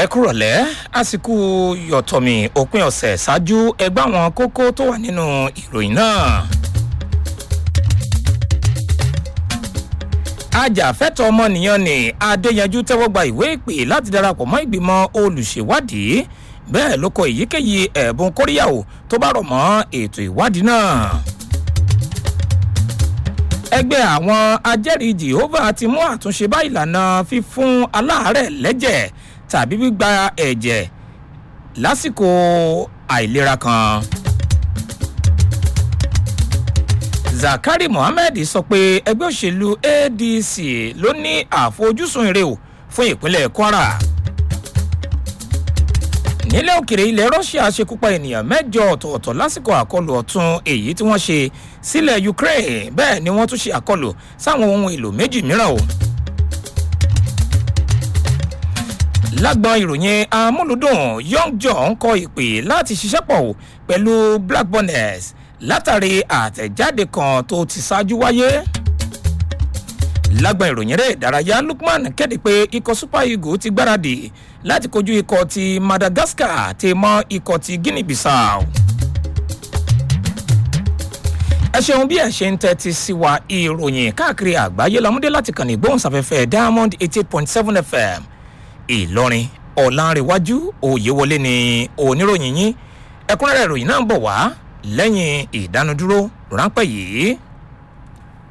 ẹ kúrọ̀lẹ́ àsìkò yọ̀tọ̀mì òpin ọ̀sẹ̀ ṣáájú ẹgbẹ́ àwọn kókó tó wà nínú ìròyìn náà. ajàfẹ́tọ̀ ọmọnìyàn ní adéyanjú tẹ́wọ́ gba ìwé ìpè láti darapọ̀ mọ́ ìgbìmọ̀ olùṣèwádìí bẹ́ẹ̀ ló kọ èyíkéyìí ẹ̀bùn kóríyàwó tó bá rọ̀ mọ́ ètò ìwádìí náà ẹgbẹ́ àwọn ajẹ́rìí jehovah ti mú àtúnṣe bá ìlànà fífún aláàárẹ̀ lẹ́jẹ̀ tàbí gbígba ẹ̀jẹ̀ lásìkò àìlera kan. zakari mohammed sọ pé ẹgbẹ́ òṣèlú adc ló ní àfojúsùn ire o fún ìpínlẹ̀ kwara nílẹ̀ òkèrè ilẹ̀ russia ṣekúpa ènìyàn mẹ́jọ ọ̀tọ̀ọ̀tọ̀ lásìkò àkọlù ọ̀tún èyí tí wọ́n ṣe sílẹ̀ ukraine bẹ́ẹ̀ ni wọ́n tún ṣe àkọlù sáwọn ohun èlò méjì mìíràn o. lágbọn ìròyìn amúlùdùn young john kọ ìpè láti ṣiṣẹ́ pọ̀ pẹ̀lú black bonnets látàrí àtẹ̀jáde kan tó ti ṣáájú wáyé lágbọn ìròyìn rẹ̀ ìdárayá lukman kéde pé ikọ̀ super eagles ti gbáradì láti kojú ikọ̀ ti madagascar ti mọ ikọ̀ ti guinea bissau. ẹ ṣeun bí ẹ ṣe ń tẹ́tí sí wa ìròyìn káàkiri àgbáyé lamúdé láti kàn ní gbóhùnsáfẹ́fẹ́ diamond eighty eight point seven fm ìlọrin ọ̀làǹrẹ̀wájú òyewọlé ni oníròyìn yín ẹ̀kúnrẹ́rẹ́ ìròyìn náà ń bọ̀ wá lẹ́yìn ìdánudúró ráńpẹ́ yìí.